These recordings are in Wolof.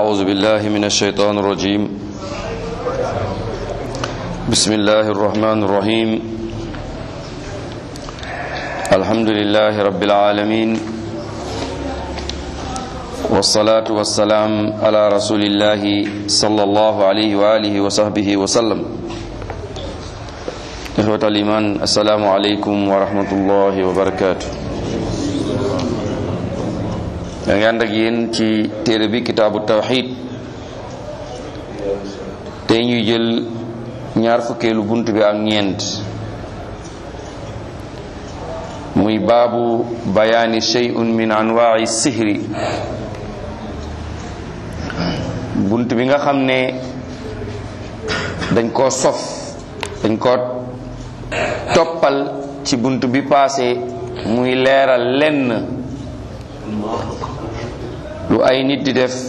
أعوذ بالله من الشيطان الرجيم بسم الله الرحمن الرحيم الحمد لله رب العالمين والصلاة والسلام على رسول الله صلى الله عليه وآله وصحبه وسلم إخوة الإيمان السلام عليكم ورحمة الله وبركاته da ngi ànd ak yéen ci téere bi kitaabu tawxid tey ñuy jël ñaar fukkeelu bunt bi ak ñeent muy baabu bayaani shay'un min anwaai sihri bunt bi nga xam ne dañ koo sof dañ koo toppal ci bunt bi paase muy leeral lenn lu ay nit di def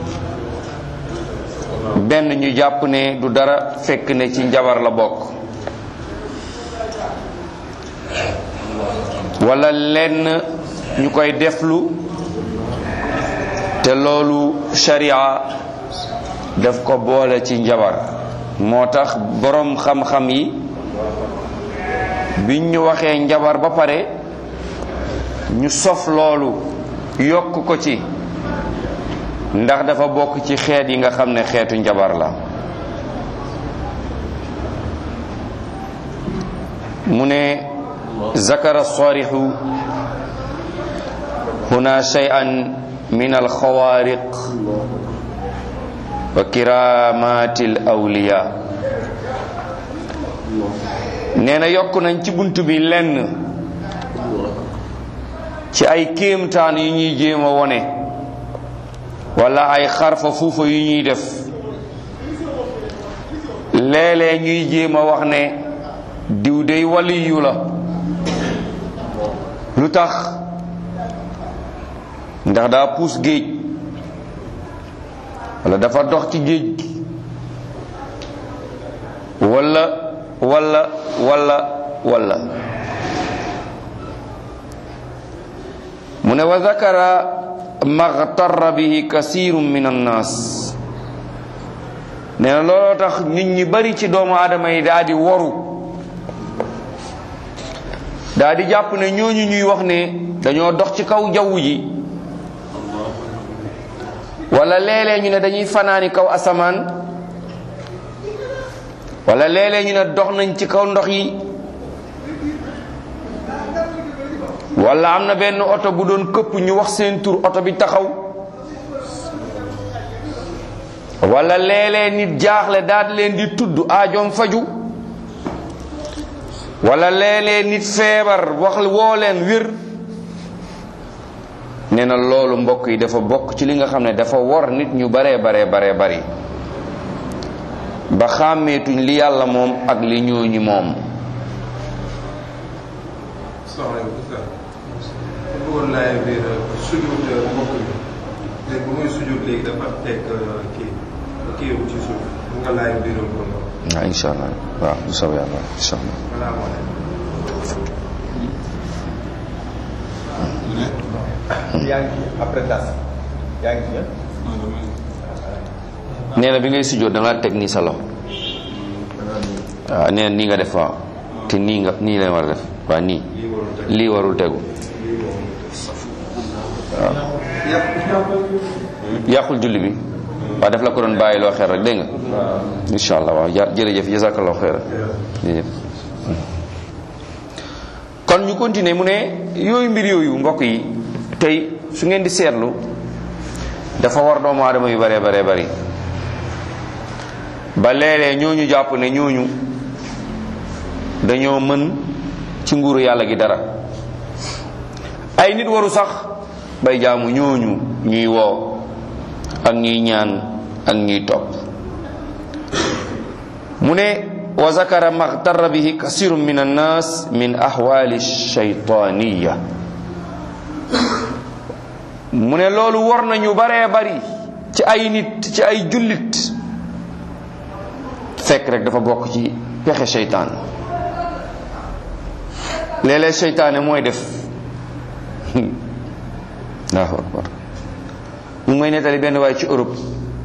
benn ñu jàpp ne du dara fekk ne ci njabar la bokk wala lenn ñu koy deflu te loolu sharia daf ko boole ci njabar moo tax boroom xam-xam yi biñ ñu waxee njabar ba pare ñu sof loolu yokk ko ci ndax dafa bokk ci xeet yi nga xam ne xeetu njabar la mu ne zakara sarixu huna shay'an min alxawaariq wa kiramati al awliya nee na yokk nañ ci bunt bi lenn ci ay kéemtaan yu ñuy jéem a wone wala ay xarfa fuufa yu ñuy def léeg-léeg ñuy jéem a wax ne diw dey waliyu la lu tax ndax daa puus géej wala dafa dox ci géej gi wala wala wala wala mu ne wa zakara maxtarra bihi kasirun min annaas nee na looloo tax nit ñi bari ci doomu aadama yi daa di waru daa di jàpp ne ñooñu ñuy wax ne dañoo dox ci kaw jaww ji wala léeg-léeg ñu ne dañuy fanaani kaw asamaan wala léeg-léeg ñu ne dox nañ ci kaw ndox yi wala am na benn oto bu doon këpp ñu wax seen tur oto bi taxaw wala léeg-léeg nit jaaxle daal leen di tudd aajoom faju wala léeg-léeg nit feebar wax woo leen wér nee na loolu mbokk yi dafa bokk ci li nga xam ne dafa wor nit ñu baree baree baree bari ba xàmmeetuñ li yàlla moom ak li ñooñu moom bëggoon laay biir sujud mbokk bi léegi bu muy sujud léegi dafa teg kii kii ci suuf mu nga laay biiral ko noonu. waaw incha allah waaw bu soobee yàlla incha allah. voilà moo yaa ngi ci après tas yaa ngi ci nee na bi ngay sujjóot da nga teg nii sa loxo waaw nee na nii nga def waaw te nii nga nii lay war a def waaw nii lii warul tegu waaw yàqul julli bi waaw def la ko doon bàyyi loo xel rek dégg nga incha allah waaw ja jërëjëf jazakallahu xeyran jërëjëf kon ñu continuer mu ne yooyu mbir yooyu mbokk yi tey su ngeen di seetlu dafa war doomu aadama yu bare bare bari ba léeg-léeg ñooñu jàpp ne ñooñu dañoo mën ci nguuru yàlla gi dara ay nit waru sax bay jaamu ñooñu ñuy woo ak ñuy ñaan ak ñuy topp mu ne wa zakara maxtarra bihi kasirun min annas min ahwali shaytaniya mu ne loolu war nañu baree bari ci ay nit ci ay jullit fekk rek dafa bokk ci pexe seytaan léeg-léeg seytaane mooy def allahu akbar mu may nettali benn waay ci Europe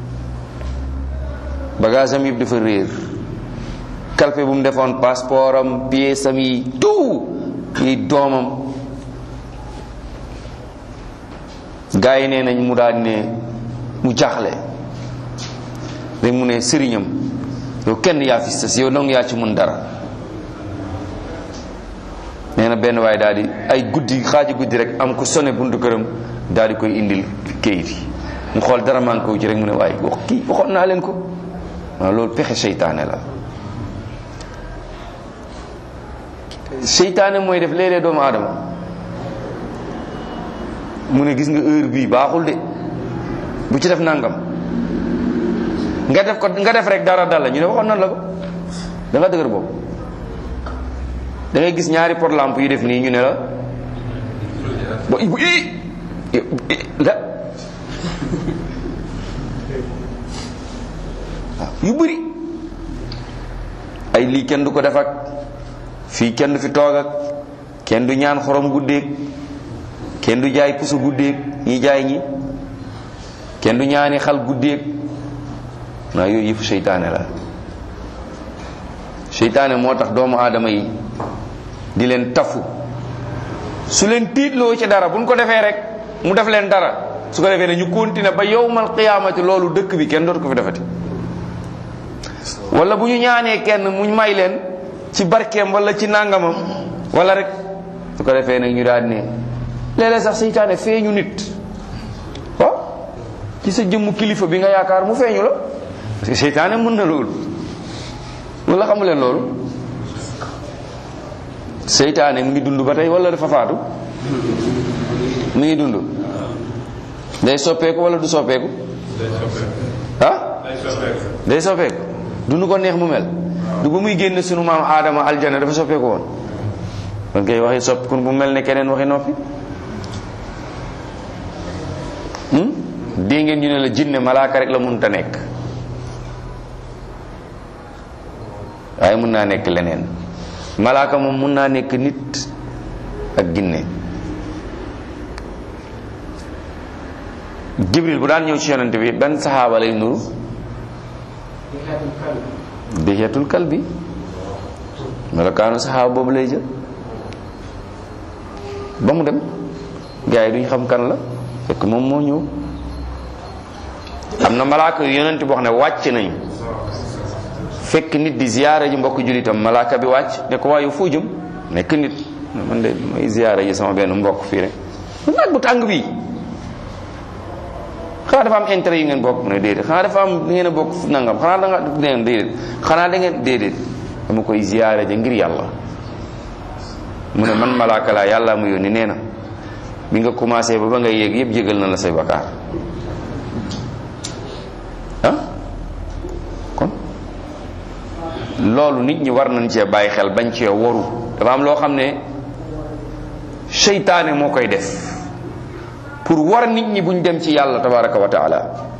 bagage am yëpp dafa réer kalpe bu mu defoon passeport am pièce am yi tout yi doomam gars yi nee nañ mu daal ne mu jaaxle rek mu ne sëriñam yow kenn yaa fi sës yow dong yaa ci mun dara nee na benn waaye daal di ay guddi xaaji guddi rek am ko sone buntu këram daal di koy indil kayit yi mu xool dara manqué wu ci rek mu ne waaye wax kii waxoon naa leen ko waaw loolu pexe seytaane la seytaane mooy def léeg-léeg doomu aadama mu ne gis nga heure bii baaxul de bu ci def nangam nga def ko nga def rek dara dal la ñu ne waxoon nan la ko da nga dëgër boobu da ngay gis ñaari pot lampe yu def nii ñu ne la bo bu i la waaw yu bëri ay lii kenn du ko def ak fii kenn du fi toog ak kenn du ñaan xorom guddeeg kenn du jaay pusu guddeeg ñi jaay ñi kenn du ñaani xal guddeeg naa yooyu yëpp seytaane la seytaane moo tax doomu aadama yi di leen tafu su leen tiitloo ci dara buñ ko defee rek mu def leen dara su ko defee ne ñu continuer ba yowmal qiyaamati loolu dëkk bi kenn dootu ko fi defati wala bu ñu ñaanee kenn mu may leen ci barkeem wala ci nangamam wala rek su ko defee nag ñu daal ne léeg-léeg sax seytaane feeñu nit waaw ci sa jëmmu kilifa bi nga yaakaar mu feeñu la parce que seytaane mën na loolu wala xamu leen loolu seytaane mu ngi dund ba tey wala dafa faatu mu ngi dund day soppeeku wala du soppeeku ah day soppeeku dund ko neex mu mel du ba muy génn sunu maam aadama aljana dafa soppeeku woon kon kay waxi sopp kun bu mel ne keneen waxi noppi dégg ngeen ñu ne la jinne malaaka rek la mënta nekk waaye mun naa nekk leneen malaaka moom mun naa nekk nit ak ginne jibril bu daan ñëw ci yonent bi ban saxaaba lay nuru dixiyatul kal bi melokaanu saxaaba boobu lay jël ba mu dem gars yi duñ xam kan la fekk moom moo ñëw am na malaaka yu yonent bi wax ne wàcc nañu fekk nit di ziyaara ji mbokk julitam malaaka bi wàcc ne ko waayu foo jëm nekk nit man de may ziyaara ji sama benn mbokk fii rek naaj bu tàng bii xanaa dafa am intérêt yu ngeen bokk mu ne déedéet xanaa dafa am da ngeen a bokk nangam xanaa da nga ngeen déedéet xanaa da ngeen déedéet dama koy ziyaara ji ngir yàlla mu ne man malaaka laa yàlla mu yónni nee na bi nga commencé ba ba ngay yéeg yëpp jégal na la say bakkaar ah kon loolu nit ñi war nañ cee bàyyi xel bañ cee waru dafa am loo xam ne seytaane moo koy def pour war nit ñi buñ dem ci yàlla tabaraka wa taala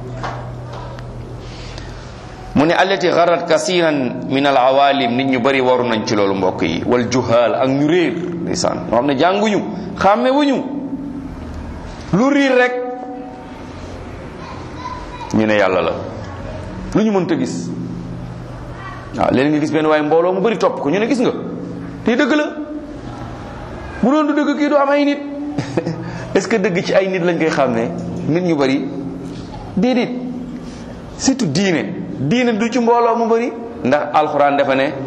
mu ne allati garat kasiran min al awalim nit ñu bari waru nañ ci loolu mbokk yi wal juhaal ak ñu réer ndeysaan moo xam ne jànguñu xàmmewuñu lu riir rek ñu ne yàlla la lu ñu mënta gis waaw léegi nga gis benn waaye mbooloo mu bari topp ko ñu ne gis nga te dëgg la bu doon du dëgg kii du am ay nit est-ce que dëgg ci ay nit lañ koy xàmmee nit ñu bari déedéet surtout diine diine du ci mbooloo mu bari ndax alxuraan dafa ne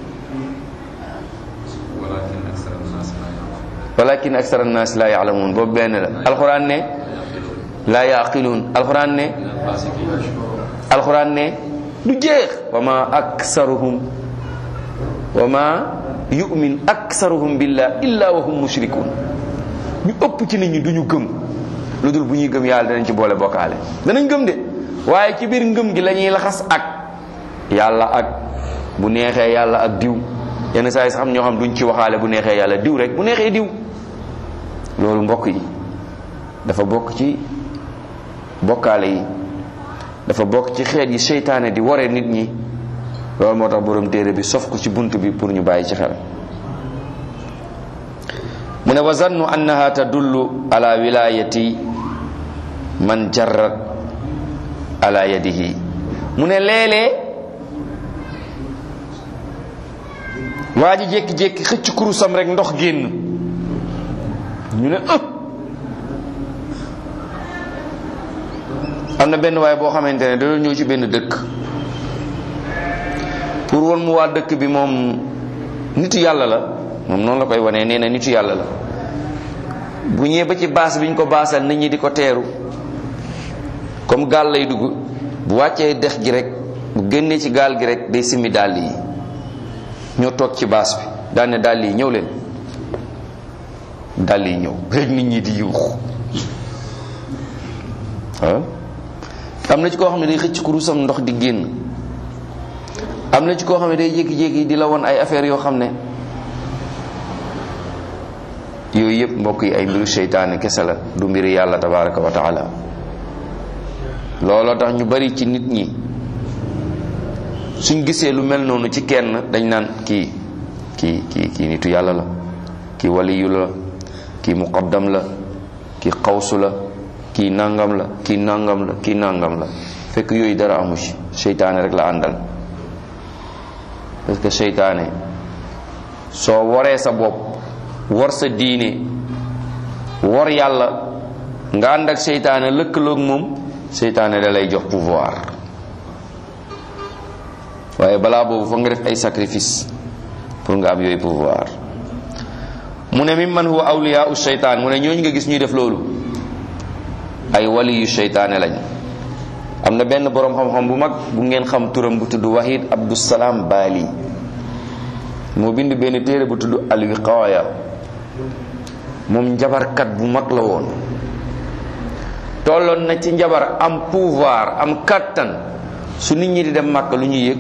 walakin aksara annaas la yaalamuun boobu benn la alxuraan ne la yaqiluun alxuraan ne alxuraan ne du jeex wa ma aksaruhum wa ma yu'min aksaruhum billah illa wa hum mushrikun ñu ëpp ci nit ñi duñu gëm lu dul bu ñuy gëm yàlla danañ ci boole bokkaale danañ gëm de waaye ci biir ngëm gi la ñuy laxas ak yàlla ak bu neexee yàlla ak diw yenn saa yi sax xam ñoo xam duñ ci waxaale bu neexee yàlla diw rek bu neexee diw loolu mbokk yi dafa bokk ci bokkaale yi dafa bokk ci xeet yi seytaane di ware nit ñi loolu moo tax borom téere bi sof ko ci bunt bi pour ñu bàyyi ci xel mu ne wa zannu annaha tadullu ala wilayati man jarrat ala yadihi mu ne léeg-léeg waa ji jékki-jékki xëcc kurusam rek ndox génn ñu ne ëpp am na benn waaye boo xamante ne dañoo ñëw ci benn dëkk pour won mu waa dëkk bi moom nitu yàlla la moom noonu la koy wanee nee na nitu yàlla la bu ñëwee ba ci baas bi ñu ko baasal nit ñi di ko teeru comme gaal lay dugg bu wàccee dex gi rek bu génnee ci gaal gi rek day simmi dàll yi ñoo toog ci baas bi daan ne dàll yi ñëw leen dàll yi ñëw rek nit ñi di yuux ah am na ci koo xam ne day xëcc kurusam ndox di génn am na ci koo xam ne day jékki-jékki di la won ay affaires yoo xam ne yooyu yëpp mbokk yi ay mbiru seytaane kese la du mbiru yàlla tabaraka wa taala looloo tax ñu bari ci nit ñi suñ gisee lu mel noonu ci kenn dañ naan kii kii kii kii nitu yàlla la kii waliyu la kii muqaddam la kii xawsu la kii nangam la kii nangam la kii nangam la fekk yooyu dara amu ci seytaane rek la àndal parce que seytaane soo waree sa bopp war sa diine war yàlla nga ànd ak seytaane lëkkaloog moom seytaane da lay jox pouvoir waaye balaa boobu foog nga def ay sacrifice pour nga am yooyu pouvoir mu ne mi man huwa awliyaa u seytaan mu ne ñooñu nga gis ñuy def loolu ay wali yu seytaane lañ am na benn boroom xam-xam bu mag bu ngeen xam turam bu tudd wahid abdusalaam baali moo bind benn téere bu tudd al wiqaaya moom njabarkat bu mag la woon tolloon na ci njabar am pouvoir am kattan su nit ñi di dem màkk lu ñuy yëg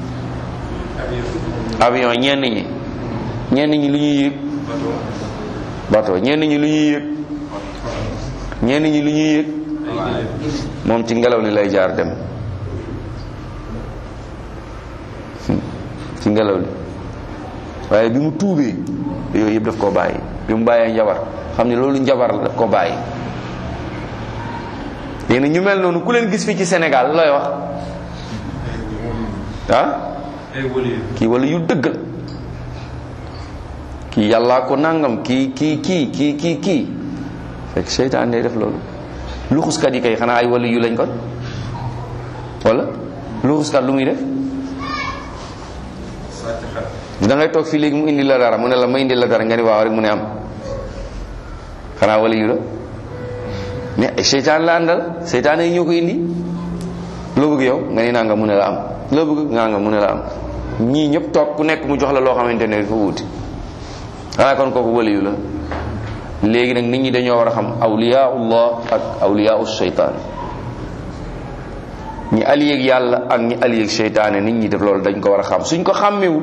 avion ñenn ñi ñenn ñi lu ñuy yëg bateau ñenn ñi lu ñuy yëg ñenn ñi lu ñuy yëg moom ci ngelaw li lay jaar dem ci ngelaw li waaye bi mu tuubee yooyu yëpp daf koo bàyyi bi mu bàyyee njabar xam ne loolu njabar la daf ko bàyyi léegi ñu mel noonu ku leen gis fii ci Sénégal looy wax ah kii wala yu dëgg la kii yàllaa ko nangam kii kii kii kii kii kii fekk seytaan day def loolu luxuskat yi kay xanaa ay wala yu lañ kon wala luxuskat lu muy def da ngay toog fii léegi mu indi la dara mu ne la ma indi la dara nga ni waaw rek mu ne am xanaa wala yu la mais ay seytaan la àndal seytaan yi ñoo ko indi loo bëgg yow nga ni naa nga mu ne la am loo bëgg nga nga mu ne la am ñii ñëpp toog ku nekk mu jox la loo xamante ne dafa wuuti xanaa kon kooku waliyu la léegi nag nit ñi dañoo war a xam awliyaullah ak awliyaau seytaan ñi aliyeeg yàlla ak ñi aliyeeg seytaane nit ñi def loolu dañ ko war a xam suñ ko xàmmewul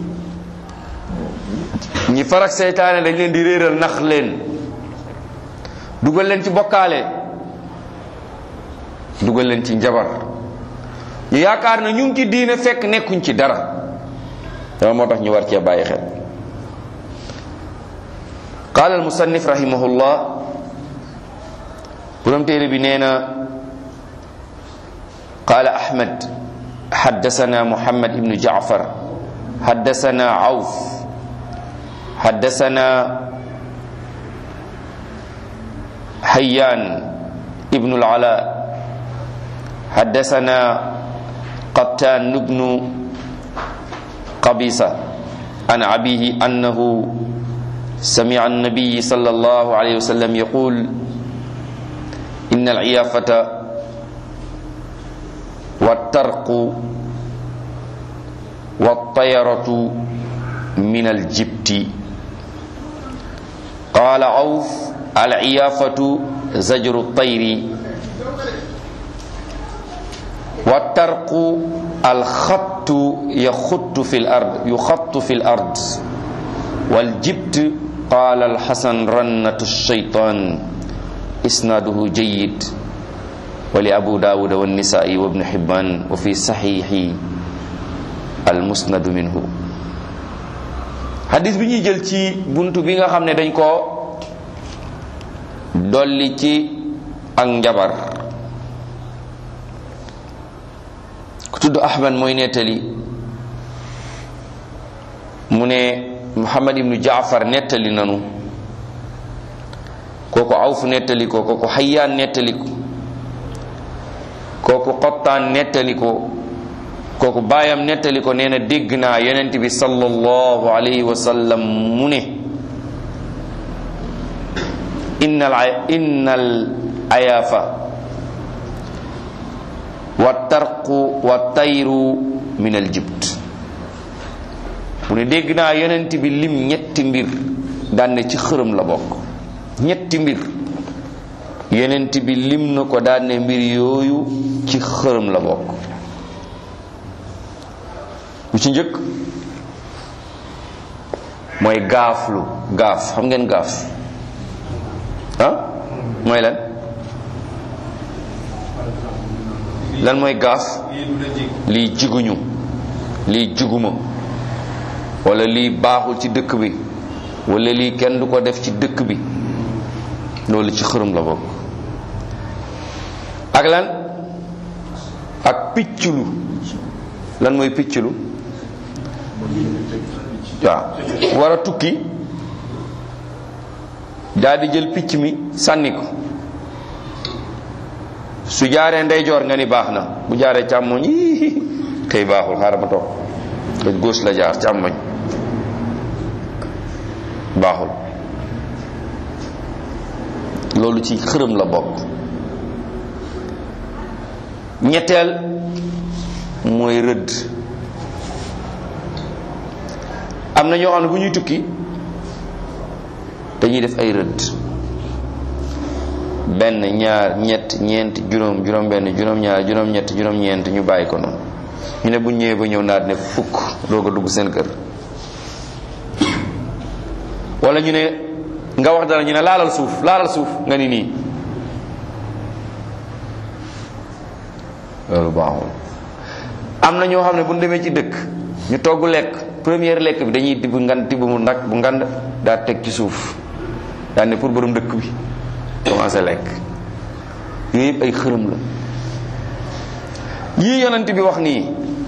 ñi farak seytaane dañ leen di réeral nax leen dugal leen ci bokkaale dugal leen ci njabar ñu yaakaar na ñu ngi ci diine fekk nekkuñ ci dara dama moo tax ñu war cee bàyyi xel qaala al musannif rahimahullah borom téere bi nee na qaala ahmad حدثنا محمد بن جعفر حدثنا عوف حدثنا حيان ابن العلاء حدثنا قتان بن قبيصة عن أبيه أنه سمع النبي صلى الله عليه وسلم يقول إن العيافة والترق والطيرة من الجبت قال عوف العيافة زجر الطير والترق الخط يخط في الأرض يخط في الأرض والجبت قال الحسن رنة الشيطان إسناده جيد ولأبو داود والنسائي وابن حبان وفي صحيح المسند منه حديث bi ñuy jël ci buntu bi nga xam ne dañ ko dolli ci ak njabar ku tudd ahmad mooy nettali mu ne muhammad ibnu jaafar nettali nanu kooku awf nettali ko kooku xayyaan nettali ko kooku xottaan nettali ko kooku baayam nettali ko nee na dégg naa yonent bi sallallahu alayhi wa sallam mu ne innal innal ayafa wa tarqu wa tayru min al jibt mu ne dégg naa yonent bi lim ñetti mbir daan ne ci xërëm la bokk ñetti mbir yonent bi lim na ko daan ne mbir yooyu ci xërëm la bokk bu ci njëkk mooy gaaflu gaaf xam ngeen gaaf ah mooy lan lan mooy gaaf lii jiguñu lii jiguma wala lii baaxul ci dëkk bi wala lii kenn du ko def ci dëkk bi loolu ci xërëm la bokk ak lan ak picculu lan mooy picculu waaw war a tukki daal di jël picc mi sànni ko su jaaree ndeyjoor nga ni baax na bu jaaree càmmoñ yii tey baaxul xaaral ma toog te gauche la jaar càmmoñ baaxul loolu ci xërëm la bokk ñetteel mooy rëdd am na ñoo xam ne bu ñuy tukki dañuy def ay rëdd benn ñaar ñett ñeent juróom juróom benn juróom ñaar juróom ñett juróom ñeent ñu bàyyi ko noonu ñu ne bu ñëwee ba ñëw naat ne fukk doog a dugg seen kër wala ñu ne nga wax dara ñu ne laalal suuf laalal suuf nga ni nii loolu baaxul am na ñoo xam ne bu ñu demee ci dëkk ñu togg lekk première lekk bi dañuy tibb ngan tibb mu nag bu ngand daa teg ci suuf daa ne pour borom dëkk bi commencé lekk yooyu yëpp ay xërëm la yii yonent bi wax nii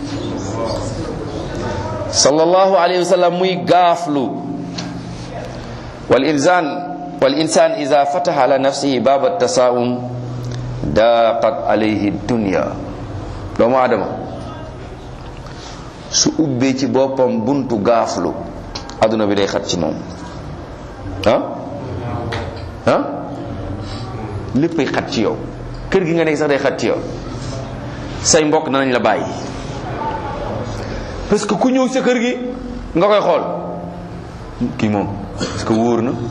sallallahu alayhi wa sallam muy gaaflu wal insan wal insan ida fataha ala nafsihi baba tasaum daqat alayhi dunya doomu adama su ubbee ci boppam buntu gaaflu adduna bi day xat ci moom ah ah léppay xat ci yow kër gi nga nekk sax day xat ci yow say mbokk danañ la bàyyi parce que ku ñëw sa kër gi nga koy xool kii moom parce que wóor na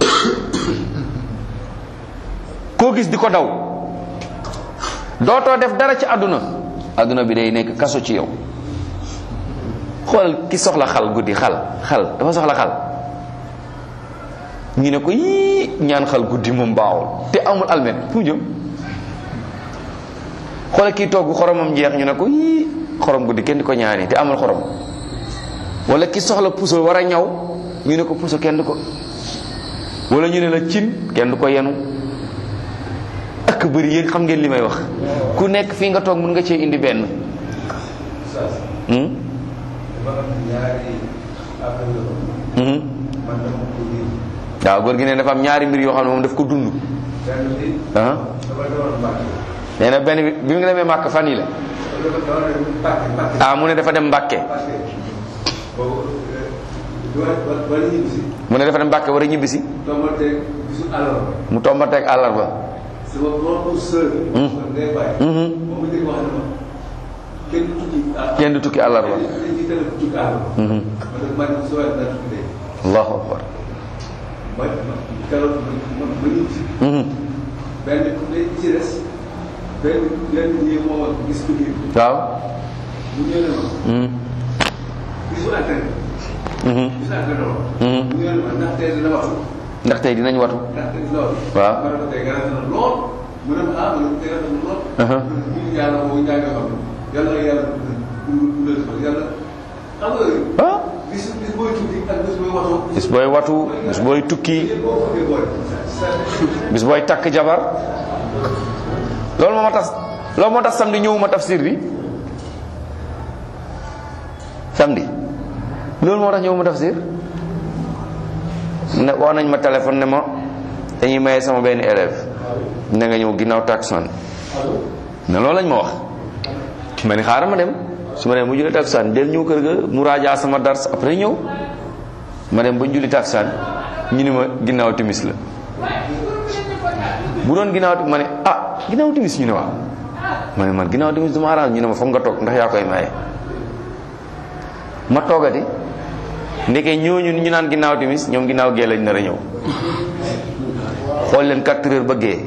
koo gis di ko daw dootoo def dara ci àdduna àdduna bi day nekk kaso ci yow xoolal ki soxla xal guddi xal xal dafa soxla xal ñu ne ko yii ñaan xal guddi moom baaxul te amul almet fu mu jëm xoolal kii togg xoromam jeex ñu ne ko yii xorom guddi kenn di ko ñaani te amul xorom wala ki soxla puso war a ñaw ñu ne ko puso kenn du ko wala ñu ne la cin kenn du ko yenu ak bëri yéen xam ngeen li may wax ku nekk fii nga toog mun nga cee indi benn waaw góor gi ne dafa am ñaari mbir yoo xam ne moom daf ko dund ah nee na benn bi bi mu demee màkk fan yi la ah mu ne dafa dem mbàkke mu ne dafa dem mbàkke war a ñibbisi mu tombateeg àllarba kenn du tukki àllarba allahu akbar benn ci des benn benn ñi moo gis ko biir waaw mu ñëw ne ma gisu antenne gisu antenne lool mu ñëw ne ma ndax tey dina waxu ndax tey dinañ watu ndax tey dina waxu waaw ma ne ko tey gën na lool mu ne ma ah ma ne ko tey gën na lool ñu yàlla boobu njàng yoo xam ne yàlla na yàlla dundal ko yàlla xam nga ah bis bis booy tukki ak bis booy waxu bis booy watu bis booy tukki boo ko bëggee boole bis booy takk jabar loolu moo ma tax loolu moo tax samedi ñëwuma tafsir bi samedi loolu moo tax ñëw ma tafsir ne wax nañ ma téléphone ne ma dañuy maye sama benn élève ne nga ñëw ginnaaw takkusaan ne loolu lañ ma wax ma ni xaaral ma dem su ma dem bu julli takkusaan del ñëw kër ga mu raajaa sama dars après ñëw ma dem ba julli takkusaan ñu ni ma ginnaaw timis la bu doon ginnaaw ma ne ah ginnaaw timis ñu ne waaw ma ne man ginnaaw timis du ma arrange ñu ne ma foog nga toog ndax yaa koy maye ma toogati ndeke ñooñu ñu naan ginnaaw timis ñoom ginnaaw gee lañ nar a ñëw xool leen 4 heures ba gee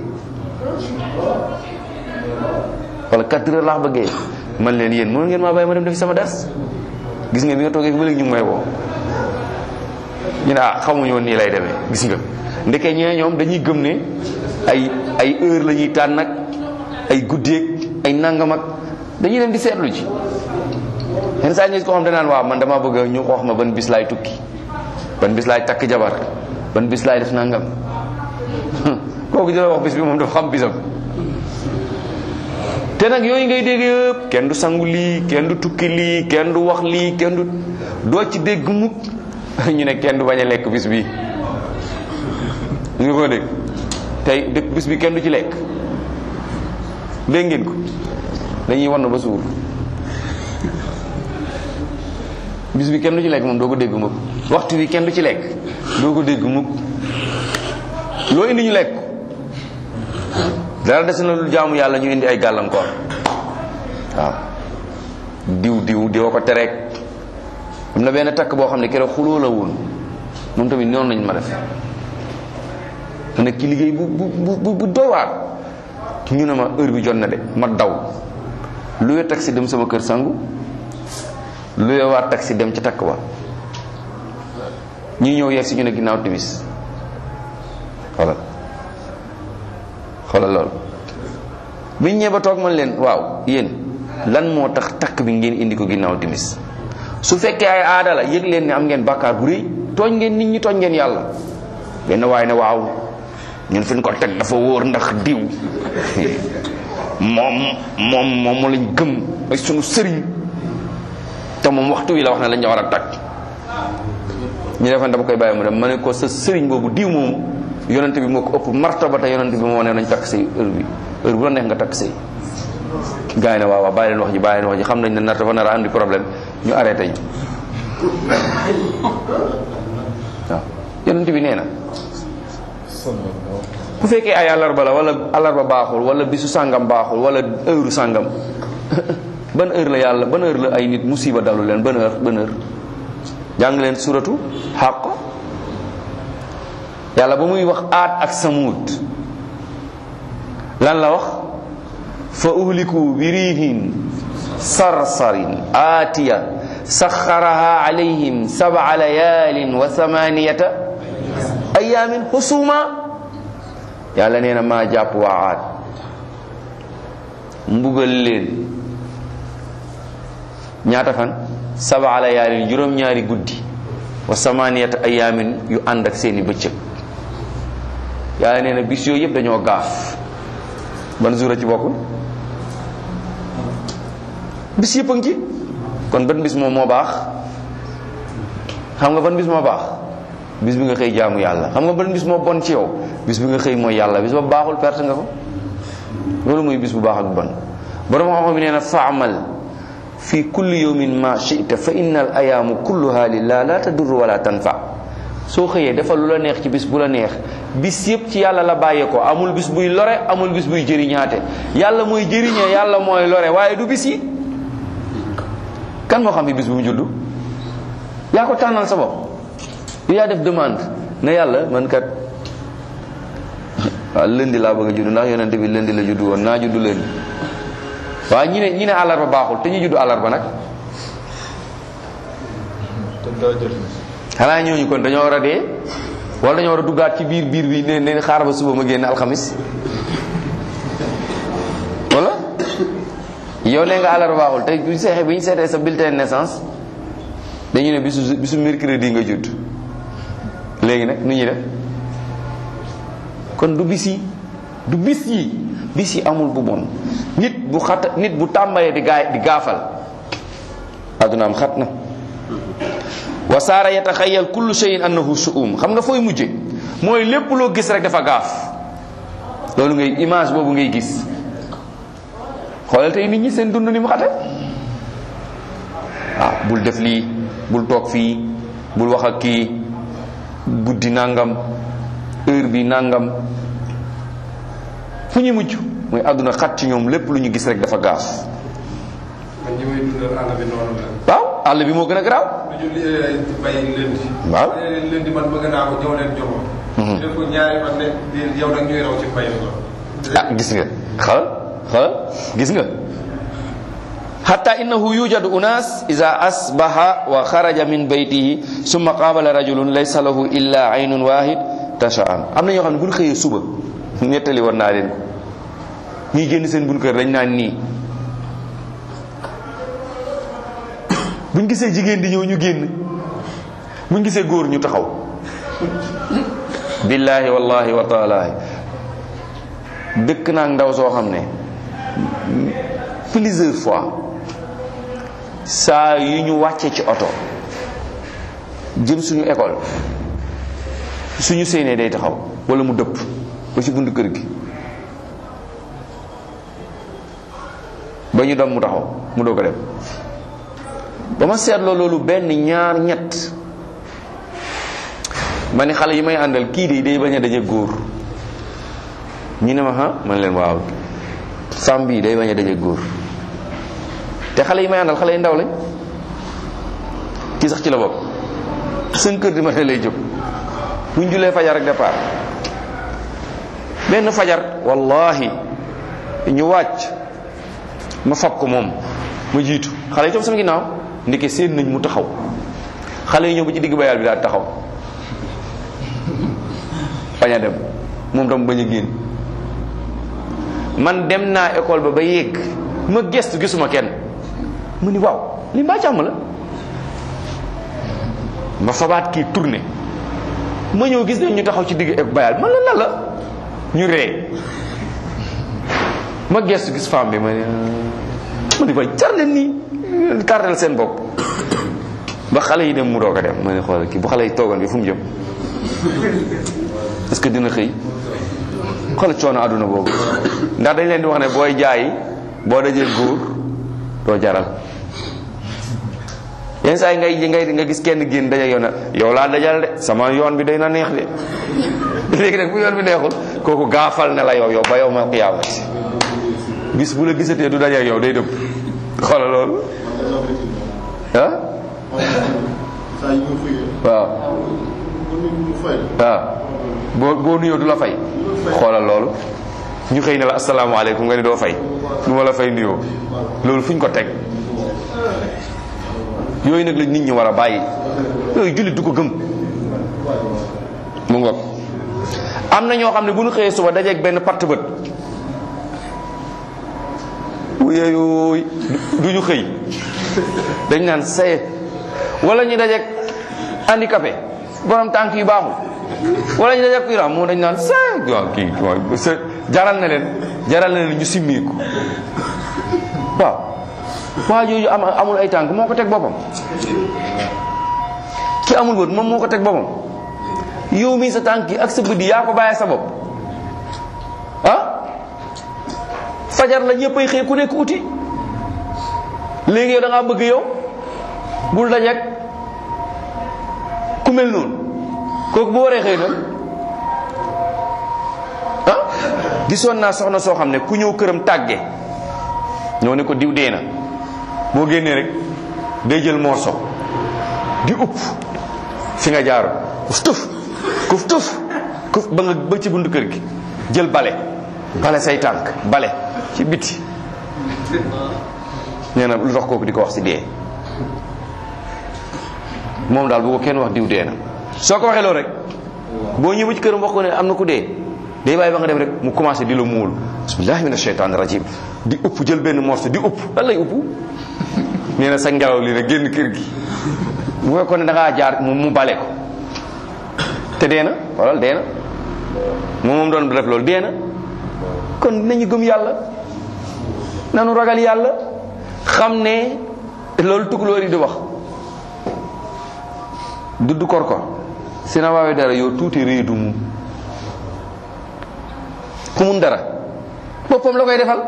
wala 4 heures laax ba gee man leen yéen mënu ngeen maa bàyyi ma dem def sama dars gis nga bi nga toogee fi ba léegi ñu ngi may woo ñu ne ah xamuñu woon nii lay demee gis nga ndeke ñee ñoom dañuy gëm ne ay ay heure la ñuy tànn nag ay guddeeg ay nangam ak dañuy dem di seetlu ji yenn saa ñu ko xam danaan waaw man dama bëgg ñu wax ma ban bis laay tukki ban bis laay takk jabar ban bis laay def nangam kooku dina wax bis bi moom dafa xam bisam te nag yooyu ngay dégg yëpp kenn du sangu lii kenn du tukki lii kenn du wax lii kenn du doo ci dégg mukk ñu ne kenn du bañ a lekk bis bi nga ko dégg tey dëkk bis bi kenn du ci lekk dégg ngeen ko dañuy wan ba suur bis bi kenn du ci lekk moom doo ko dégg mukk waxtu bi kenn du ci lekk doo ko dégg mukk loo indi ñu lekk dara des na lu jaamu yàlla ñu indi ay gàllankoor waaw diw diw diwa ko tereek am na benn takk boo xam ne keroog xuloo la woon moom tamit noonu lañ ma def mu nekk ci liggéey bu bu bu bu doy waar ñu ne ma heure bi jot na de ma daw luwe taxi dem sama kër sangu luwe waat taxi dem ca takk ba ñi ñëw yegg si ñu ne ginnaaw timis xoolal xoolal loolu biñ ñëwee ba toog man leen waaw yéen lan moo tax takk bi ngeen indi ko ginnaaw timis su fekkee ay aada la yëg leen ne am ngeen bàkkaar bu rëy tooñ ngeen nit ñi tooñ ngeen yàlla benn waaye ne waaw ñun fi ñu ko teg dafa wóor ndax diw moom moom moom lañ gëm ay sunu sëriñ te moom waxtu wi la wax ne lañ war a takk ñu defan dama koy bàyyi mu dem ma ne ko sa sëriñ boobu diw moom yonent bi moo ko ëpp martaba te yonent bi moo ne nañ takk sëy heure bi heure bu la neex nga takk sëy gars yi ne waaw waaw bàyyi leen wax ji bàyyi leen wax ji xam nañ ne nar dafa nar a andi problème ñu arrêté ñu waaw yonent bi nee na bu fekkee ay àllarba la wala àllarba baaxul wala bisu sàngam baaxul wala heure sàngam ban heure la yàlla ban heure la ay nit musiba dalu leen ban heure ban heure jàng leen suratu xàq yàlla ba muy wax aat ak samuud lan la wax fa uhliku bi riihin sarsarin aatiya saxaraha alayhim sab'a layaalin wa samaniyata ayaamin xusuma yàlla nee na maa jàpp waa aat mbugal leen ñaata fan sab'a layaalin juróom-ñaari guddi wa samaniyata ayaamin yu ànd ak seeni bëccëg yàlla nee na bis yooyu yëpp dañoo gaaf ban jour a ci bokkul bis yëpp a ngi ci kon ban bis moom moo baax xam nga ban bis moo baax bis bi nga xëy jaamu yàlla xam nga ban bis moo bon ci yow bis bi nga xëy mooy yàlla bis ba baaxul perte nga ko loolu mooy bis bu baax ak bon borom xam-xam bi nee na faamal fi kulli yawmin ma shi'ta fa inna al ayaamu kulluha lillah la tadurru wala tanfa soo xëyee defal lu la neex ci bis bu la neex bis yëpp ci yàlla la bàyyee ko amul bis buy lore amul bis buy jëriñaate yàlla mooy jëriñee yàlla mooy lore waaye du bis yi kan moo xam bi bis bu mu juddu yaa ko tànnal sa bopp yu yaa def demande ne yàlla man kat waaw lëndi laa bëgg a juddu ndax yonente bi lëndi la juddu woon naa juddu lëndi waaye ñi ne ñi ne àllarba baaxul te ñu juddu àllarba nag xanaa ñooñu kon dañoo war a dee wala dañoo war a duggaat ci biir biir bi ne ne xaar ba suba ma génn alxamis wala yow nee nga àllarba baaxul te bu seexee bi ñu seetee sa bulletin de naissance dañu ne bisu bisu mercredi nga judd léegi nag nu ñuy def kon du bis yi du bis yi bis yi amul bu bon nit bu xat nit bu tàmbalee di gaay di gaafal addunaam xat na wa saara yataxayal kullu shay'in annahu su'um xam nga fooy mujje mooy lépp loo gis rek dafa gaaf loolu ngay image boobu ngay gis xoolal tey nit ñi seen dund ni mu xate waaw bul def lii bul toog fii bul wax ak kii guddi nangam heure bi nangam fu ñu mujj mooy àdduna xat ci ñoom lépp lu ñu gis rek dafa gaaf man ñi may dundal àll bi noonu la. waaw àll bi moo gën a garaaw lu ñu li bay lëndi. waaw lëndi man bëgg naa ko jox leen joxoon. def ko ñaari fan ne di yow nag ñuy raw ci mbay mi ah gis nga xalal xalal gis nga hatta innahu yujadu unas ida asbaha wa xaraja min baytihi summa qaabala rajulun laysa lahu illa aynun wahid tashaan am na ñoo xam ne bu ñu xëyee suba nettali war naa leen ko ñuy génn seen buñ kër dañ naan nii buñ gisee jigéen di ñëw ñu génn buñ gisee góor ñu taxaw billahi wallahi wa taalahi dëkk naa ak ndaw soo xam ne plusieurs fois saa yu ñu wàcce ci oto jëm suñu école suñu séenee day taxaw wala mu dëpp ba ci buntu kër gi ba ñu dem mu taxaw mu doog a dem ba ma seetloo loolu benn ñaar ñett ma ni xale yi may àndal kii de day bañ a daje góor ñu ne ma ha man leen waaw femme bii day bañ a daje góor te xale yi may àndal xale yi ndaw lañ kii sax ci la bokk cinq heures du matin lay jóg bu ñu julee fajar rek départ benn fajar wallahi ñu wàcc ma fab ko moom ma jiitu xale yi toog sama ginnaaw ndeke seen nañ mu taxaw xale yi ñëw ba ci digg bayal bi daal taxaw bañ a dem moom tam bañ a génn man dem naa école ba ba yegg ma gestu gisuma kenn mu ni waaw li mbaa jàmm la ma fabaat kii tourné ma ñëw gis nañ ñu taxaw ci digg ek bayal man la lan la ñu ree ma gestu gis femme bi ma ne ma ni koy jar leen nii tardel seen bopp ba xale yi dem mu doog a dem ma ne xoolal kii bu xale yi toogoon bi fu mu jëm est-ce que dina xëy xoolal coono àdduna boobu ndax dañ leen di wax ne booy jaay boo dajee góor doo jaral yenn saa yi ngay ngay nga gis kenn génn daje yow na yow laa dajal de sama yoon bi day na neex de léegi nag bu yoon bi neexul kooku gaafal ne la yow yow ba yow ma qiyaamati bis bu la gisatee du daje yow day dëpp xoolal loolu ah saa yi ñu xëyee waaw ba nit ñu fay waaw boo boo nuyoo du la fay xoolal loolu ñu xëy ne la asalaamaaleykum nga ni doo fay du ma la fay nuyoo loolu fu ñu ko teg yooyu nag la nit ñi war a bàyyi yooyu jullit du ko gëm mu ngoog am na ñoo xam ne bu ñu xëyee suba dajeeg benn patt bët yooyu du ñu xëy dañ naan saye wala ñu dajeeg handicapé borom tànk yu baaxul wala ñu dajeeg kuy raam moom dañ naan saye waaw kii waaw sa jaral na leen jaral na leen ñu simmeeku waaw waa jooju am amul ay tànk moo ko teg boppam ki amul bët moom moo ko teg boppam yow mii sa tànk yi ak sa bët yi yaa ko bàyyee sa bopp ah fajar la ñëppay xëy ku nekk uti léegi yow da ngaa bëgg yow bul dajeeg ku mel noonu kooku bu waree xëy nag ah gisoon naa soxna soo xam ne ku ñëw këram tàgge ñëw ne ko diw dee na boo génnee rek day jël morso di upp fi nga jaaru kuf tuf kuf tuf kuf ba nga ba ci buntu kër gi jël bale bale say tànk bale ci biti nee na lu tax kooku di ko wax si dee moom daal bu ko kenn wax diw dee na soo ko waxee loolu rek boo ñëwee ci këram wax ko ne am na ku dee day bàyyi ba nga dem rek mu commencé di la muul bismillahi mina shaytaani rajim di upp jël benn morceau di upp lan lay upp nee na sa ngelaw li rek génn kër gi bu fekkoon ne da ngaa jaar mu mu bale ko te dee na wala dee na moom moom doon def loolu dee na kon nañu gëm yàlla nanu ragal yàlla xam ne loolu tukulóor yi di wax dudd kor ko sina wawi dara yo tuuti reedu mum ku mun dara boppam la koy defal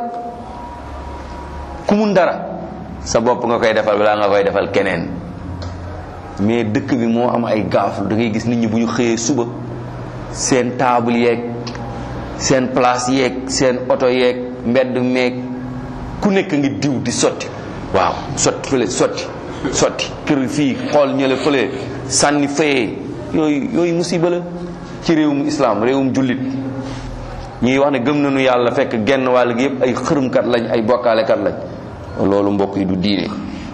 ku mun dara sa bopp nga koy defal balaa nga koy defal keneen mais dëkk bi moo am ay gaaflu da ngay gis nit ñi bu ñu xëyee suba seen table yeeg seen place yeeg seen oto yeeg mbedd meeg ku nekk ngi diw di sotti waaw sotti fële sotti sotti kër fii xool ñële fële sànni fayee yooyu yooyu musiba la ci réewum islam réewum jullit ñuy wax ne gëm nañu yàlla fekk genn wàll gi yëpp ay xërëmkat lañ ay bokkaalekat lañ loolu mbokk yi du diine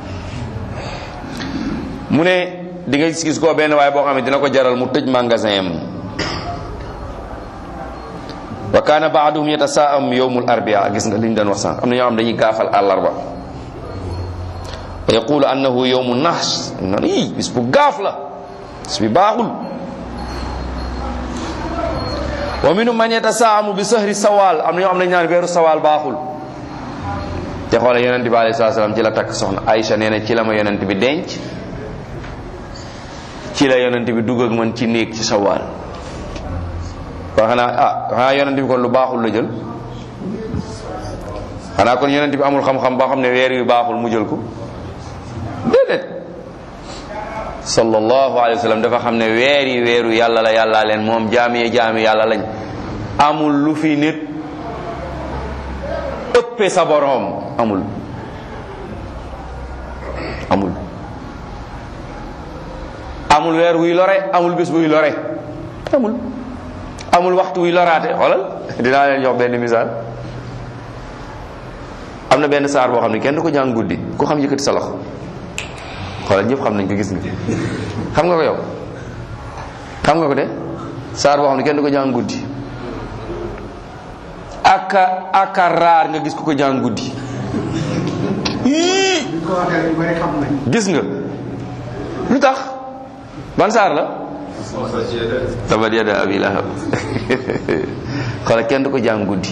mu ne di nga gis gis koo benn waaye boo xam ne dina ko jaral mu tëj magasin am wa kaana baaduhum yatasaam yowmul arbia gis nga li ñu doon wax sànq am na ñoo xam dañuy gaafal àllarba wa yaqulu annahu yowmu nahs non i bis bu gaaf la bis bi baaxul wa minhum man yatasaamu bi sahri sawal am na ñoo xam ne dañ naan weeru sawal baaxul te xoole yonent bi alayhi salaatu salaam ci la takk soxna Aïcha nee na ci la ma yonent bi denc ci la yonent bi dugg ak man ci néeg ci sawal kon xanaa ah xanaa yonent bi kon lu baaxul la jël xanaa kon yonent bi amul xam-xam boo xam ne weer yu baaxul mu jël ko déedéet sallallahu alayhi wa sallam dafa xam ne weer yi weeru yàlla la yàllaa leen moom jaami jaami yàlla lañ amul lu fi nit ëppe sa boroom amul amul amul weer wuy lore amul bés buy lore amul amul waxtu wuy loraate xoolal dinaa leen jox benn misaal am na benn saar boo xam ne kenn du ko jàng guddi ku xam yëkkati sa loxo xoolal ñëpp xam nañ ko gis nga xam nga ko yow xam nga ko de saar boo xam ne kenn du ko jàng guddi aka aka raar nga gis ku ko jàng guddi Hii! gis nga lu tax ban saar la tabat yada abi lahab xoolal kenn du ko jàng guddi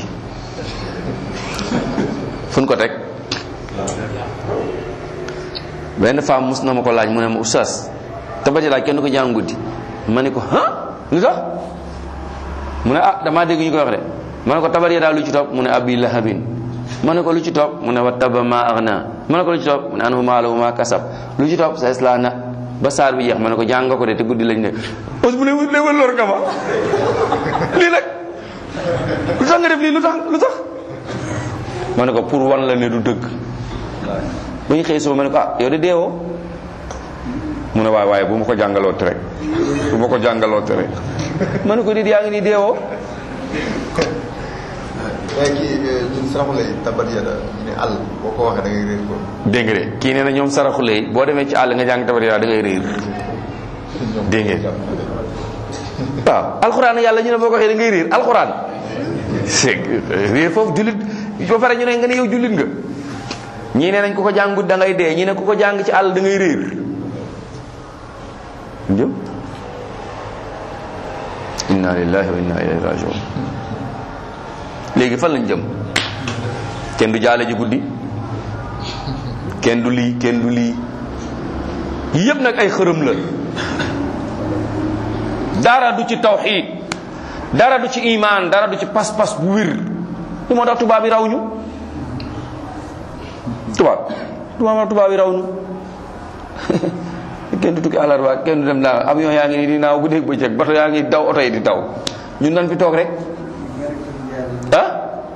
fu ñu ko teg benn femme mus na ma ko laaj mu ne ma oustaz tabati laaj kenn du ko jàng guddi ma ne ko ah lu tax mu ne ah damaa dégg ñu koy wax de ma ne ko tabat yadaa lu ci topp mu ne abi lahabin ma ne ko lu ci topp mu ne wa taba ma agna ma ne ko lu ci topp mu ne anhu maalahu ma kasab lu ci topp sa isla na ba saar bi jeex ma ne ko jàng nga ko de te guddi lañ ne os bu ne ne wal lor nga ma lii nag lu tax nga def lii lu tax lu tax ma ne ko pour wan la ne du dëgg ba ñu xëy suba ma ne ko ah yow de deewoo mu ne waaye waaye bu ma ko jàngaloo rek bu ma ko jàngaloo rek ma ne ko nit yaa ngi nii deewoo waaye kii ñun saraxu lay tabat yada ñu ne àll boo ko waxee da ngay réer ko dégg nga de kii nee na ñoom saraxule yi boo demee ci àll nga jàng tabat yaa da ngay réer dégg ngeen waaw alxuraan yàlla ñu ne boo ko waxee da ngay réer alxuraan c'est réer foofu jullit ba pare ñu ne nga ne yow jullit nga ñii ne nañ ku ko jàngut da ngay dee ñii ne ku ko jàng ci àll da ngay réer jëm inna lillahi wa inna ilayhi rajiun léegi fan lañ jëm kenn du jaale ji guddi kenn du lii kenn du lii yëpp nag ay xërëm la dara du ci tawxiid dara du ci imaan dara du ci pas-pas bu wér li moo tax tubaab yi raw ñu tubaab tubaab tubaab yi raw ñu kenn du tukki àllarba kenn du dem naaw avion yaa ngi nii di naaw guddeeg bëccëg bato yaa ngi daw oto yi di daw ñun nan fi toog rek ah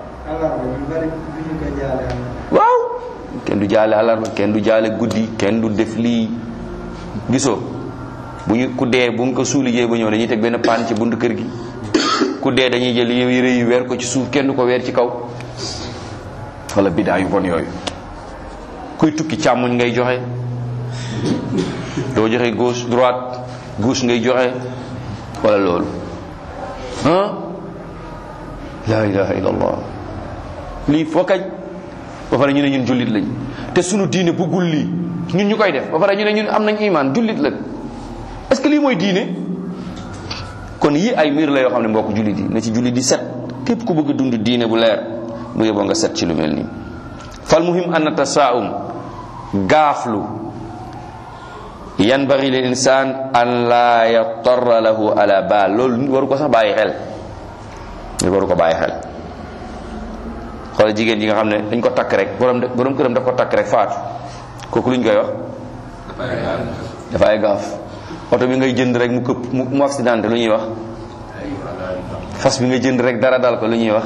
waaw kenn du jaale àllarba kenn du jaale guddi kenn du def lii gisoo bu ñu ku dee bu ñu ko suulijee ba ñëw dañuy teg benn paan ci buntu kër gi ku dee dañuy jël yére yi weer ko ci suuf kenn du ko weer ci kaw wala bidaa yu bon yooyu kuy tukki càmmoñ ngay joxe doo joxe gauche droite gauche ngay joxe wala loolu ah la ilaha illallah lii foo kañ ba pare ñu ne ñun jullit lañ te sunu diine bëggul lii ñun ñu koy def ba pare ñu ne ñun am nañ iman jullit lañ est-ce que lii mooy diine kon yii ay mbir la yoo xam ne mbokk jullit yi na ci jullit di set képp ku bëgg dund diine bu leer bu yeboo nga set ci lu mel nii fal muhim an tasaum gaaflu yanbaghi lil insaan an laa yattarra lahu ala baal loolu waru ko sax bàyyi xel ñu waru ko bàyyi xel xoolal jigéen ji nga xam ne dañ ko takk rek borom borom këram daf ko takk rek faatu kooku lu ñu koy wax dafa ay gaaf oto bi ngay jënd rek mu këpp mu mu accidenté lu ñuy wax fas bi nga jënd rek dara dal ko lu ñuy wax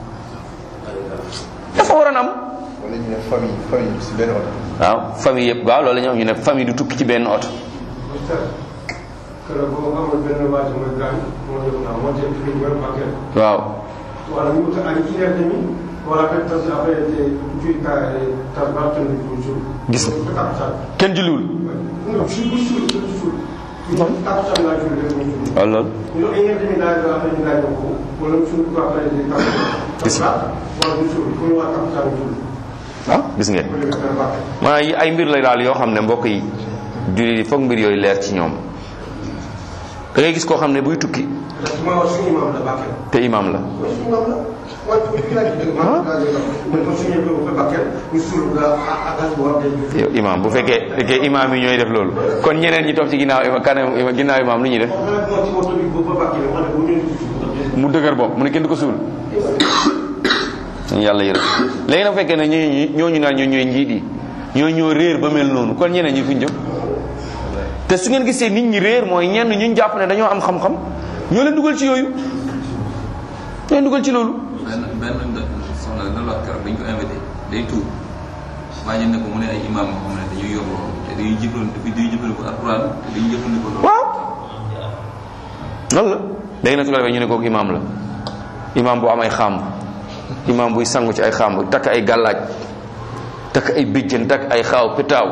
dafa waroon am wala ñu ne famille famille si benn oto. waaw famille yëpp waaw loolu la ñuy wax ñu ne famille du tukki ci benn oto keroog boo amoon benn waaj mooy gaañ moo ñëw naa moo jëm fi wër Bakel waaw wala ñu wut ay une heure demi wala peut-être parce que après juy ka tar bartan bi pour jour Gis nga. nga takusaan kenn julliwul non si bu suul bu suul takusaan laa julli rek mu julli waaw loolu ñu une heure demi daal après ñu daal ko wala mu suul ko après di Gis nga. takusaan wala mu suul ku ñu wax takusaan julli ah gis ngeen bu dee Bakel maanaam yi ay mbir la daal yoo xam ne mbokk yi jullit yi foog mbir yooyu leer ci ñoom da ngay gis koo xam ne buy tukki parce que ma wax suñu imam la Bakel te imam la suñu imam la waaye bu ñu laaj dëgg man laa dëgg man ko suñu ko fa Bakel ñu suul ga agas bu war day yow imam bu fekkee fekkee imam yi ñooy def loolu kon ñeneen ñi toog ci ginnaaw imam kanam ginnaaw imam lu ñuy def moo ci oto bi ba Bakel ma ne ko ñu mu dëgër bopp mu ne kenn du ko suul ñu yàlla yërëm léegi nag bu fekkee ne ñooñu ñooñu naan ñoo ñooy njiit yi ñoo ñoo réer ba mel noonu kon ñeneen ñi fuñ jëm te su ngeen gisee nit ñi réer mooy ñenn ñu jàpp ne dañoo am xam-xam ñoo leen dugal ci yooyu ñoo leen dugal ci loolu benn benn soxna la loolu wax keroog dañ ko invité day tuub waa ñu ne ko mu ne ay imam moo xam ne dañuy yor loolu te dañuy jëfandikoo dañuy jëfandikoo alquran te dañuy jëfandikoo loolu waaw loolu la léegi nag su ko defee ñu ne kooku imaam la imaam bu am ay xàmb imaam buy sangu ci ay xàmb takk ay gàllaaj takk ay bijjën takk ay xaaw pétaaw